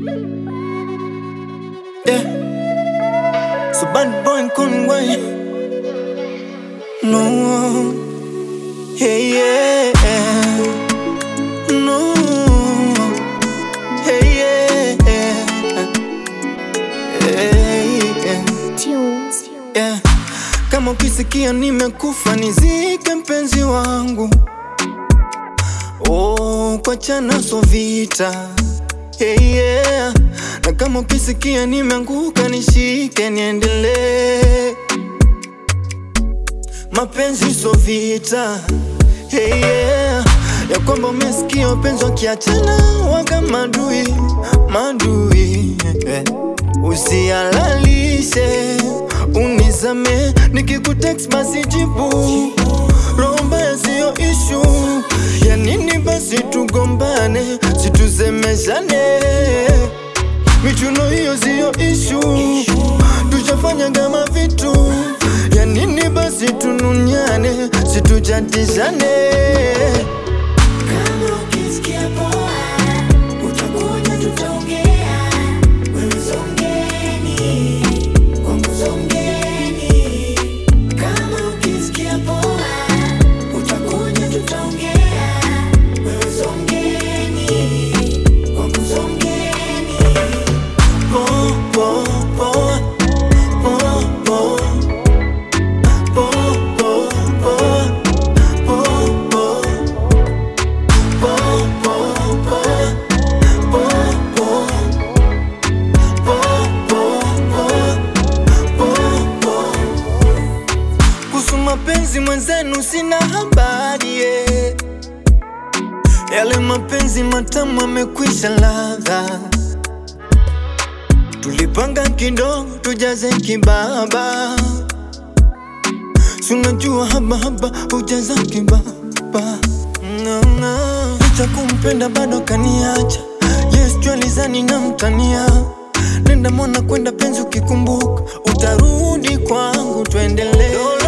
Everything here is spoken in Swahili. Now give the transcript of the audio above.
Yeah. So bad boy Conway. No. Hey yeah. No. Hey yeah. Hey yeah. Tunes. Yeah. Kama ukisikia nimekufa nizike mpenzi wangu oh, kwa chana so vita hey, yeah. Na kama ukisikia nimeanguka nishike niendelee mapenzi so vita hey, yeah. Ya kwamba umesikia wapenzi wakiachana waga madui madui yeah. Usialalishe unizame, nikikutext basi jibu. Roho mbaya siyo ishu, ya nini basi tugombane, situsemeshane. Michuno hiyo siyo ishu, tushafanya kama vitu. Ya nini basi tununyane, situjatishane. Kama ukisikia poa, utakuja tutaongea. Wewe songeni, kwangu songeni. Kama ukisikia poa, utakuja tutaongea. Wewe songeni, kwangu songeni. Po, po, po, po, po. Po, po, po, po, po. Po, po, po, po, po. Po, po, po, po, po. Kuhusu mapenzi mwenzenu sina habari yeah. Yale mapenzi matamu amekwisha ladha Tulipanga kidogo tujaze kibaba, sunajua haba haba hujaza kibaba. No, no. Licha kumpenda bado kaniacha, yes jwalizani na mtania. Nenda mwana kwenda penzi, ukikumbuka utarudi kwangu, tuendelee.